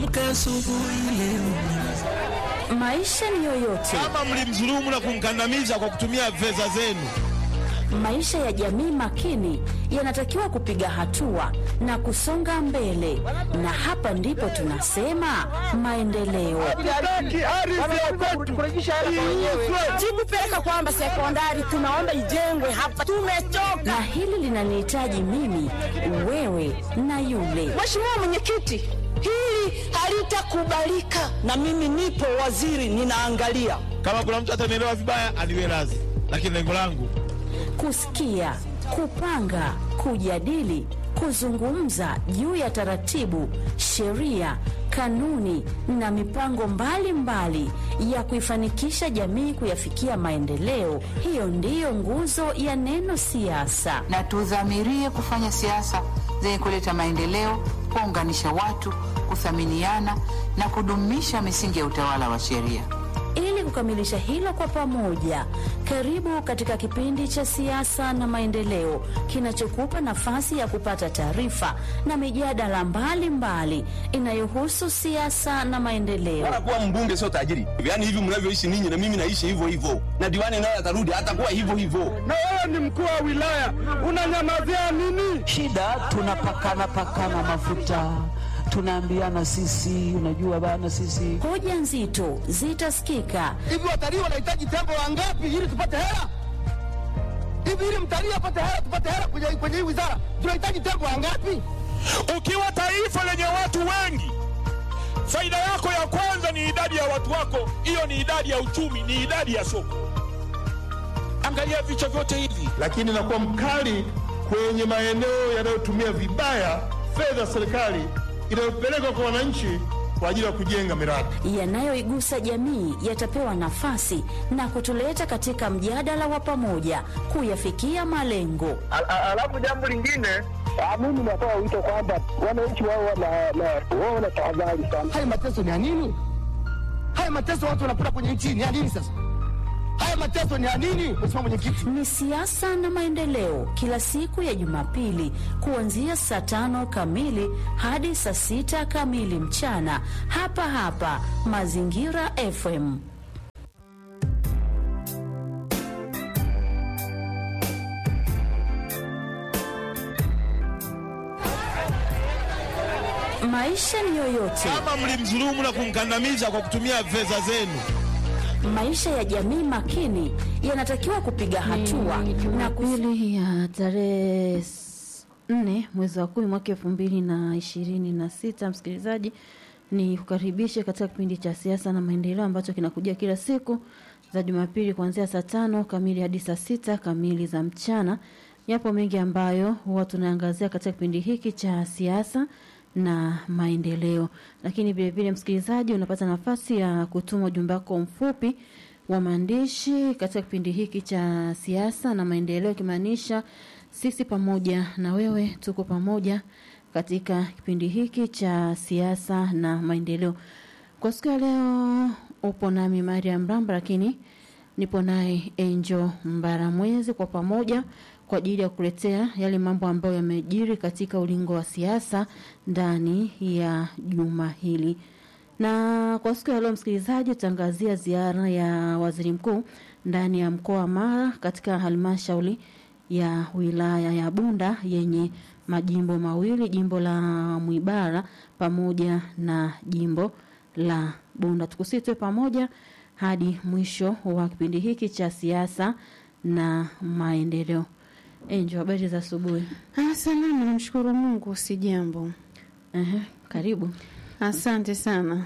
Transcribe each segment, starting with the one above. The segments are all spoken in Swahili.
Maisha ni yoyote, kama mlimdhulumu na kumkandamiza kwa kutumia fedha zenu. maisha ya jamii makini yanatakiwa kupiga hatua na kusonga mbele, na hapa ndipo tunasema maendeleo. Sikupeleka kwamba sekondari tunaomba ijengwe hapa, tumechoka. Na hili linanihitaji mimi, wewe na yule. Mheshimiwa Mwenyekiti, hili halitakubalika, na mimi nipo waziri, ninaangalia. Kama kuna mtu atanielewa vibaya, aniwe radhi, lakini lengo langu Kusikia, kupanga, kujadili, kuzungumza juu ya taratibu, sheria, kanuni na mipango mbalimbali mbali ya kuifanikisha jamii kuyafikia maendeleo. Hiyo ndiyo nguzo ya neno siasa. na tudhamirie kufanya siasa zenye kuleta maendeleo, kuunganisha watu, kuthaminiana na kudumisha misingi ya utawala wa sheria. Ili kukamilisha hilo kwa pamoja, karibu katika kipindi cha siasa na maendeleo kinachokupa nafasi ya kupata taarifa na mijadala mbalimbali inayohusu siasa na maendeleo. Bora kuwa mbunge sio tajiri. Yaani hivi mnavyoishi ninyi na mimi naishi hivyo hivyo. Na diwani naye atarudi atakuwa hivyo hivyo. na wewe ni mkuu wa wilaya unanyamazia nini? shida tunapakana pakana mafuta tunaambiana sisi unajua bana sisi Hoja nzito zitasikika Hivi watalii wanahitaji tembo wangapi ili tupate hela? Hivi ili mtalii apate hela, tupate hela kwenye kwenye hii wizara, tunahitaji tembo wangapi? Ukiwa taifa lenye watu wengi, faida yako ya kwanza ni idadi ya watu wako. Hiyo ni idadi ya uchumi, ni idadi ya soko. Angalia vichwa vyote hivi. lakini nakuwa mkali kwenye maeneo yanayotumia vibaya fedha za serikali inayopelekwa kwa wananchi kwa ajili ya kujenga miradi. yanayoigusa jamii yatapewa nafasi na kutuleta katika mjadala wa pamoja kuyafikia malengo. Alafu jambo lingine, mimi natoa wito kwamba wananchi wao wao wana tahadhari sana. Haya mateso ni ya nini? Haya mateso watu wanapata kwenye nchi ni ya nini sasa? Haya mateso ni ya nini, Mheshimiwa Mwenyekiti? Ni siasa na maendeleo, kila siku ya Jumapili kuanzia saa tano kamili hadi saa sita kamili mchana, hapa hapa Mazingira FM. Maisha ni yoyote, kama mlimdhulumu na kumkandamiza kwa kutumia fedha zenu. maisha ya jamii makini yanatakiwa kupiga hatua na kus... Jumapili ya tarehe s- nne mwezi wa kumi mwaka elfu mbili na ishirini na sita msikilizaji ni kukaribishe katika kipindi cha siasa na maendeleo ambacho kinakuja kila siku za Jumapili kuanzia saa tano kamili hadi saa sita kamili za mchana. Yapo mengi ambayo huwa tunaangazia katika kipindi hiki cha siasa na maendeleo, lakini vilevile msikilizaji, unapata nafasi ya kutuma ujumbe wako mfupi wa maandishi katika kipindi hiki cha siasa na maendeleo, ikimaanisha sisi pamoja na wewe tuko pamoja katika kipindi hiki cha siasa na maendeleo. Kwa siku ya leo upo nami Mariam Ramba, lakini nipo naye Angel Mbaramwezi kwa pamoja kwa ajili ya kuletea yale mambo ambayo yamejiri katika ulingo wa siasa ndani ya juma hili. Na kwa siku ya leo msikilizaji, tutaangazia ziara ya waziri mkuu ndani ya mkoa wa Mara katika halmashauri ya wilaya ya Bunda yenye majimbo mawili, jimbo la Mwibara pamoja na jimbo la Bunda. Tukusitwe pamoja hadi mwisho wa kipindi hiki cha siasa na maendeleo. Enjo, habari za asubuhi. Ah, salama, namshukuru Mungu, si jambo. Ehe, karibu. Asante sana.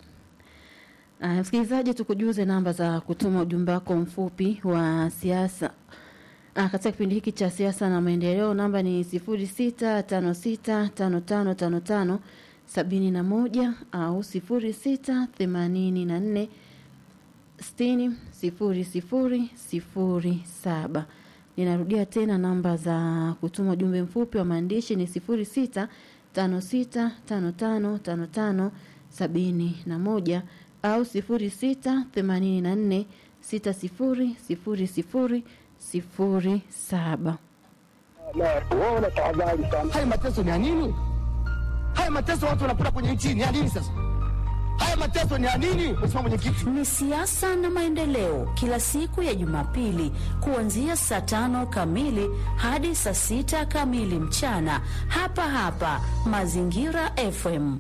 Uh, msikilizaji, tukujuze namba za kutuma ujumbe wako mfupi wa siasa uh, katika kipindi hiki cha siasa na maendeleo. Namba ni sifuri sita tano sita tano tano tano tano sabini na moja au sifuri sita themanini na nne sitini sifuri sifuri sifuri saba. Ninarudia tena namba za kutuma ujumbe mfupi wa maandishi ni sifuri sita tano sita tano tano tano tano sabini na moja au sifuri sita themanini na nne sita sifuri sifuri sifuri sifuri saba. Wao wana tahadhari sana. Haya mateso ni ya nini? Haya mateso watu wanapata kwenye nchi ni ya nini sasa? Haya mateso ni ya nini, Mheshimiwa Mwenyekiti? Ni siasa na maendeleo, kila siku ya Jumapili kuanzia saa tano kamili hadi saa sita kamili mchana, hapa hapa Mazingira FM.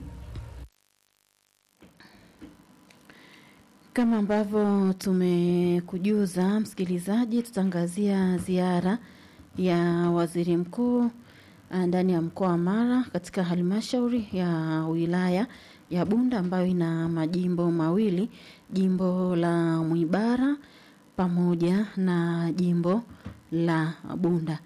Kama ambavyo tumekujuza msikilizaji, tutaangazia ziara ya waziri mkuu ah, ndani ya mkoa wa Mara katika halmashauri ya wilaya ya Bunda ambayo ina majimbo mawili, jimbo la Mwibara pamoja na jimbo la Bunda.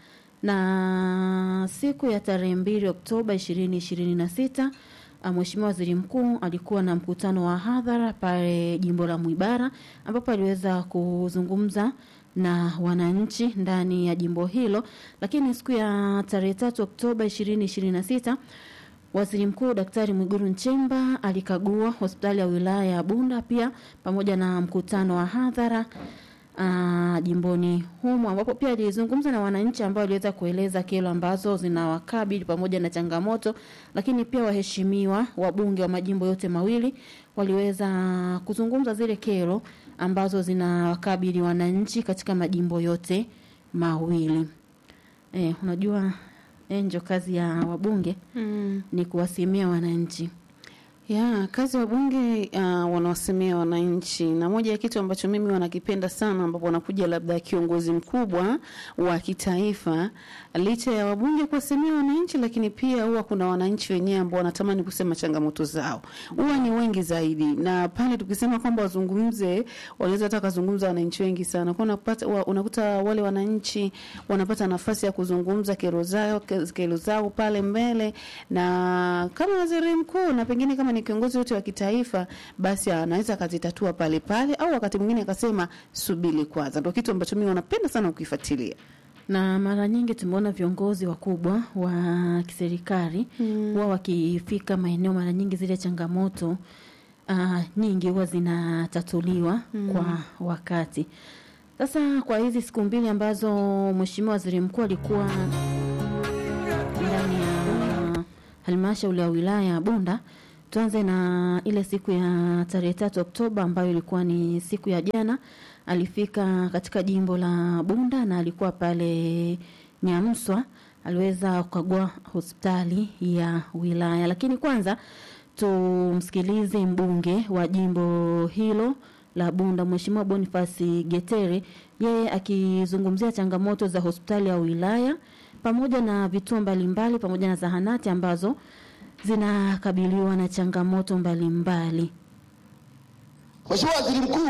Na siku ya tarehe mbili Oktoba ishirini ishirini na sita Mheshimiwa Waziri Mkuu alikuwa na mkutano wa hadhara pale jimbo la Mwibara ambapo aliweza kuzungumza na wananchi ndani ya jimbo hilo, lakini siku ya tarehe tatu Oktoba ishirini ishirini na sita Waziri Mkuu Daktari Mwigulu Nchemba alikagua hospitali ya wilaya ya Bunda pia pamoja na mkutano wa hadhara uh, jimboni humo ambapo pia alizungumza na wananchi ambao waliweza kueleza kero ambazo zinawakabili pamoja na changamoto, lakini pia waheshimiwa wabunge wa majimbo yote mawili waliweza kuzungumza zile kero ambazo zinawakabili wananchi katika majimbo yote mawili. Eh, unajua enjo kazi ya wabunge Mm. ni kuwasimia wananchi. Ya, kazi wa bunge uh, wanawasemea wananchi, na moja ya kitu ambacho mimi wanakipenda sana, ambapo wanakuja labda kiongozi mkubwa wa kitaifa, licha ya wabunge kuwasemea wananchi, lakini pia huwa kuna wananchi wenyewe ambao wanatamani kusema changamoto zao, huwa ni wengi zaidi, na pale tukisema kwamba wazungumze, wanaweza hata kazungumza wananchi wengi sana, kwa unapata wa, unakuta wale wananchi wanapata nafasi ya kuzungumza kero zao kero zao pale mbele, na kama waziri mkuu na pengine kama ni kiongozi wote wa kitaifa, basi anaweza akazitatua pale pale, au wakati mwingine akasema subiri kwanza. Ndio kitu ambacho mimi wanapenda sana kukifuatilia. na mara nyingi tumeona viongozi wakubwa wa kiserikali huwa wakifika maeneo, mara nyingi zile changamoto uh, nyingi huwa zinatatuliwa Mm. kwa wakati. Sasa kwa hizi siku mbili ambazo Mheshimiwa Waziri Mkuu alikuwa ndani ya halmashauri ya wilaya ya Bunda, tuanze na ile siku ya tarehe tatu Oktoba ambayo ilikuwa ni siku ya jana. Alifika katika jimbo la Bunda na alikuwa pale Nyamswa, aliweza kukagua hospitali ya wilaya. Lakini kwanza tumsikilize mbunge wa jimbo hilo la Bunda, Mheshimiwa Boniface Getere, yeye akizungumzia changamoto za hospitali ya wilaya pamoja na vituo mbalimbali pamoja na zahanati ambazo zinakabiliwa na changamoto mbalimbali. Mheshimiwa Waziri Mkuu,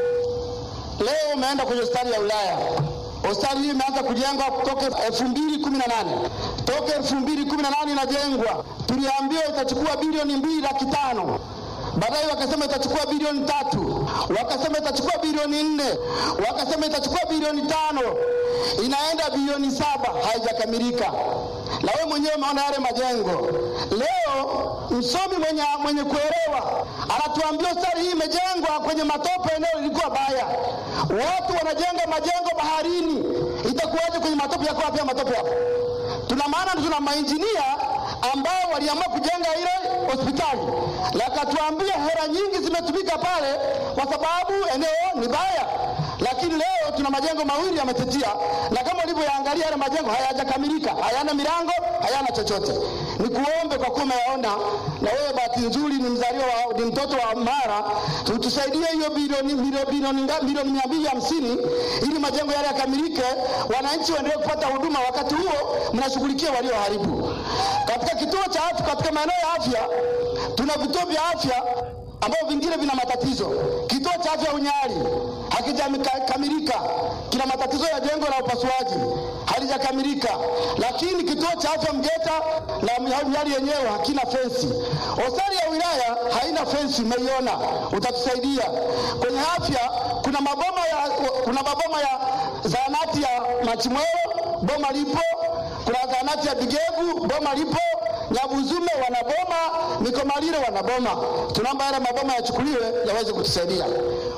leo umeenda kwenye hospitali ya wilaya. Hospitali hii imeanza kujengwa kutoka 2018. Toka 2018 inajengwa, tuliambiwa itachukua bilioni mbili laki tano baadaye wakasema itachukua bilioni tatu, wakasema itachukua bilioni nne, wakasema itachukua bilioni tano, inaenda bilioni saba, haijakamilika. Na wewe mwenyewe umeona yale majengo. Leo msomi mwenye, mwenye kuelewa anatuambia hospitali hii imejengwa kwenye matope, eneo lilikuwa baya, watu wanajenga majengo baharini, itakuwaje kwenye matope? Yako wapi ya matope hapo? Tuna maana tuna mainjinia ambao waliamua kujenga ile hospitali, lakatuambia hela nyingi zimetumika pale kwa sababu eneo ni baya, lakini leo tuna majengo mawili yametetia, na kama ulivyoyaangalia yale majengo hayajakamilika, hayana milango, hayana chochote. Nikuombe kwa kuwa umeyaona na wewe, bahati nzuri ni mzaliwa wa, ni mtoto wa Mara, tutusaidie hiyo bilioni bilioni bilioni nga- bilioni mia mbili hamsini ili majengo yale yakamilike, wananchi waendelee kupata huduma, wakati huo mnashughulikia walioharibu. Katika kituo cha afya, katika maeneo ya afya tuna vituo vya afya ambavyo vingine vina matatizo. Kituo cha afya Unyali hakijakamilika, kina matatizo ya jengo la upasuaji halijakamilika, lakini kituo cha afya Mgeta na Unyali yenyewe hakina fensi. Hospitali ya wilaya haina fensi, umeiona, utatusaidia kwenye afya. Kuna maboma ya kuna maboma ya zahanati ya Machimweo, boma lipo. Kuna zahanati ya Bigegu, boma lipo. Nyabuzume wanaboma, Mikomaliro wanaboma. Tunaomba yale maboma yachukuliwe yaweze kutusaidia.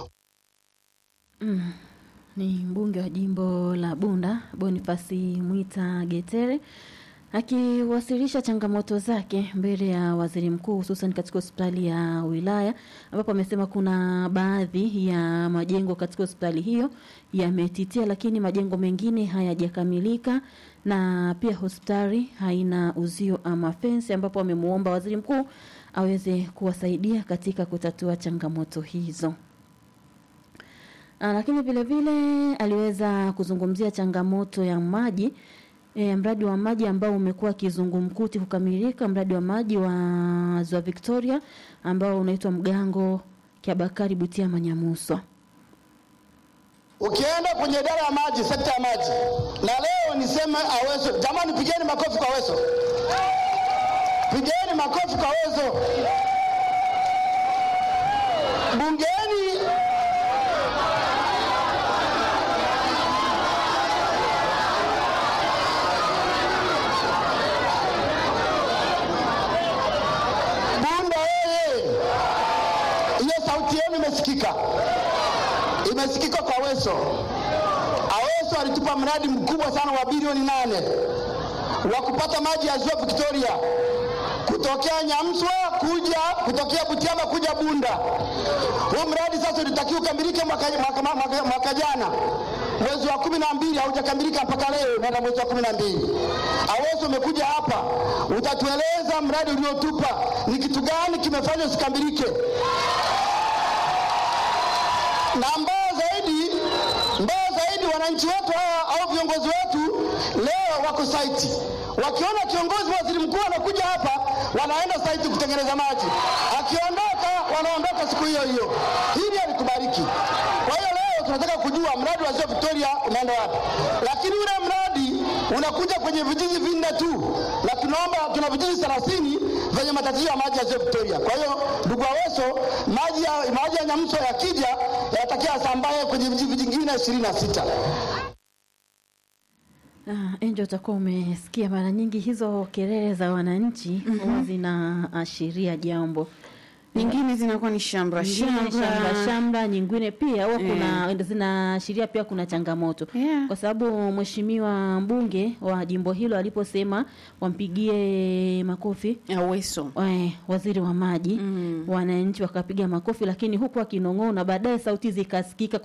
Mm. Ni mbunge wa jimbo la Bunda Bonifasi Mwita Getere Akiwasilisha changamoto zake mbele ya waziri mkuu hususan katika hospitali ya wilaya ambapo amesema kuna baadhi ya majengo katika hospitali hiyo yametitia, lakini majengo mengine hayajakamilika na pia hospitali haina uzio ama fensi, ambapo amemuomba waziri mkuu aweze kuwasaidia katika kutatua changamoto hizo. Ah, lakini vile vile aliweza kuzungumzia changamoto ya maji e, mradi wa maji ambao umekuwa kizungumkuti kukamilika, mradi wa maji wa Ziwa Victoria ambao unaitwa Mgango Kiabakari Butia Manyamuswa. Ukienda kwenye idara ya maji, sekta ya maji, na leo niseme Aweso, jamani, pigeni makofi kwa Aweso, pigeni makofi kwa Aweso. Bungeni Bunda oye! Hiyo sauti yenu imesikika, imesikika kwa Aweso. Aweso alitupa mradi mkubwa sana wa bilioni nane wa kupata maji ya ziwa Victoria kutokea Nyamswa kuja kutokea Butiama kuja Bunda. Huu mradi sasa ulitakiwa ukamilike mwaka, mwaka, mwaka, mwaka jana mwezi wa kumi na mbili haujakamilika mpaka leo, naenda mwezi wa kumi na mbili. Aweso umekuja hapa, utatueleza mradi uliotupa ni kitu gani kimefanya usikamilike, na mbaya zaidi, mbaya zaidi, wananchi wetu hawa au viongozi wetu leo wako saiti, wakiona kiongozi waziri mkuu anakuja hapa, wanaenda saiti kutengeneza maji, akiondoka wanaondoka siku hiyo hiyo. Hili alikubariki. Kwa hiyo leo tunataka kujua mradi wa Ziwa Victoria unaenda wapi, lakini ule mradi unakuja kwenye vijiji vinne tu, na tunaomba tuna vijiji 30 vyenye matatizo ya maji ya Ziwa Victoria. Kwa hiyo ndugu Aweso, maji ya maji ya Nyamso yakija yatakia asambaye kwenye vijiji vingine 26. Ah, Angel utakuwa umesikia mara nyingi hizo kelele za wananchi huwa zinaashiria jambo. nyingine zinakuwa ni shamra Nyingine shamba shamba, nyingine pia huwa kuna zinaashiria pia kuna changamoto kwa sababu mheshimiwa mbunge wa jimbo hilo aliposema wampigie makofi Aweso eh, waziri wa maji wananchi wakapiga makofi, lakini huku akinong'ona, baadaye sauti zikasikika